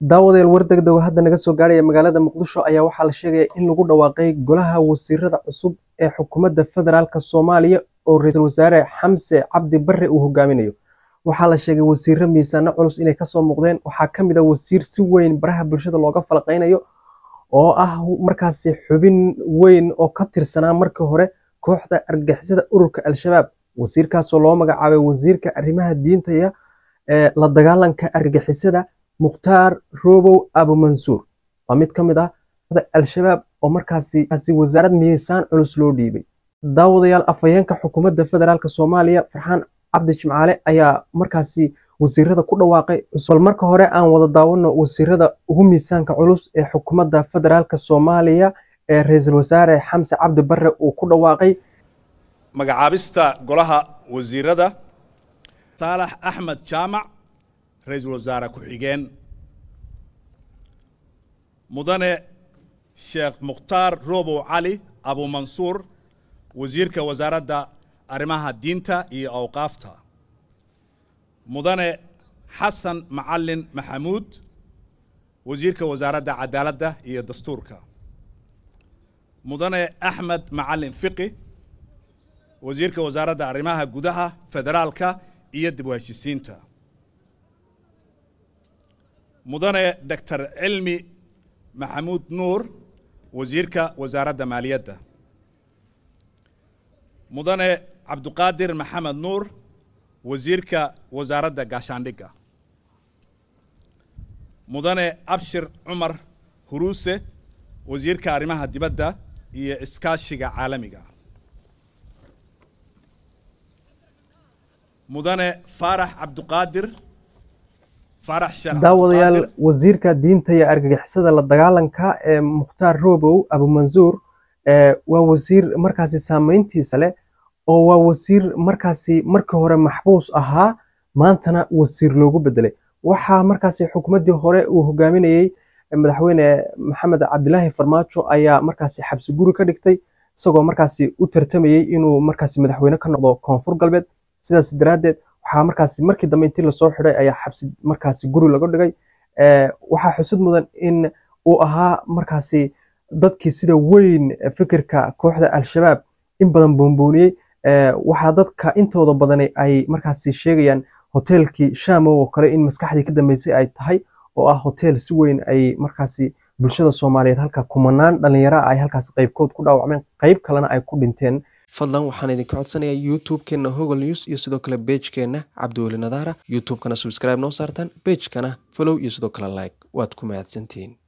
Daawadayaal war degdeg oo hadda naga soo gaaraya magaalada Muqdisho ayaa waxaa la sheegaya in lagu dhawaaqay golaha wasiirada cusub ee xukuumadda federaalka Soomaaliya oo ra'iisul wasaare Xamse Cabdi Barre uu hogaaminayo. Waxaa la sheegay wasiirro miisaano culus inay kasoo muuqdeen. Waxaa ka mid ah wasiir si weyn baraha bulshada looga falaqeynayo oo ah markaasi xubin weyn oo ka tirsanaa markii hore kooxda argagixisada ururka Al-Shabaab. Wasiirkaasoo loo magacaabay wasiirka arrimaha diinta iyo la dagaalanka argagixisada Mukhtaar Robow Abu Mansuur. Waa mid ka mid ah kooxda Al-Shabaab oo markaasi wasaarad miisaan culus loo dhiibay. Daawadayaal afhayeenka xukuumadda federaalka Soomaaliya Farxaan Cabdi Jimcaale ayaa markaasi wasiirada ku dhawaaqay bal marka hore aan wada daawano wasiirada ugu miisaanka culus ee xukuumadda federaalka Soomaaliya ee ra'iisul wasaare Xamse Cabdi Barre uu ku dhawaaqay magacaabista golaha wasiirada saalax axmed jaamac ra-iisul wasaare ku-xigeen mudane sheekh mukhtaar robow cali abu mansuur wasiirka wasaaradda arrimaha diinta iyo awqaafta mudane xasan macalin maxamuud wasiirka wasaaradda cadaaladda iyo dastuurka mudane axmed macalin fiqi wasiirka wasaaradda arrimaha gudaha federaalka iyo dib u heshisiinta mudane doctor cilmi maxamuud nuur wasiirka wasaaradda maaliyadda mudane cabduqaadir maxamed nuur wasiirka wasaaradda gaashaandhigga mudane abshir cumar huruuse wasiirka arrimaha dibadda iyo iskaashiga caalamiga mudane faarax cabduqaadir faarax sheekh daawadayaal wasiirka diinta iyo argagixisada la dagaalanka ee mukhtaar robow abu mansuur waa wasiir markaasi saameyntiisa leh oo waa wasiir markaasi markii hore maxbuus ahaa maantana wasiir loogu bedelay waxaa markaasi xukuumaddii hore uu hogaaminayey madaxweyne maxamed cabdilaahi farmaajo ayaa markaasi xabsi guri ka dhigtay isagoo markaasi u tartamayey inuu markaasi madaxweyne ka noqdo koonfur galbeed sidaas daraaddeed waxaa markaasi markii dambe intii lasoo xidhay ayaa xabsi markaasi guri laga dhigay waxaa xusud mudan in uu ahaa markaasi dadkii sida weyn fikirka kooxda al-shabaab in badan boonbooniyey waxaa dadka intooda badani ay markaasi sheegayaan hoteelkii shamow oo kale in maskaxdii ka dambeysay ay tahay oo ah hotel si weyn ay markaasi bulshada soomaaliyeed halka kumanaan dhalinyara ay halkaasi qaybkood ku dhaawacmeen qayb kalena ay ku dhinteen fadlan waxaan idinka codsanayaa youtube-keenna hogol news iyo sidoo kale bejkeenna cabdiweli nadaara youtube-kana subscribe noo saartaan bejkana follow iyo sidoo kale like waad ku mahadsantihiin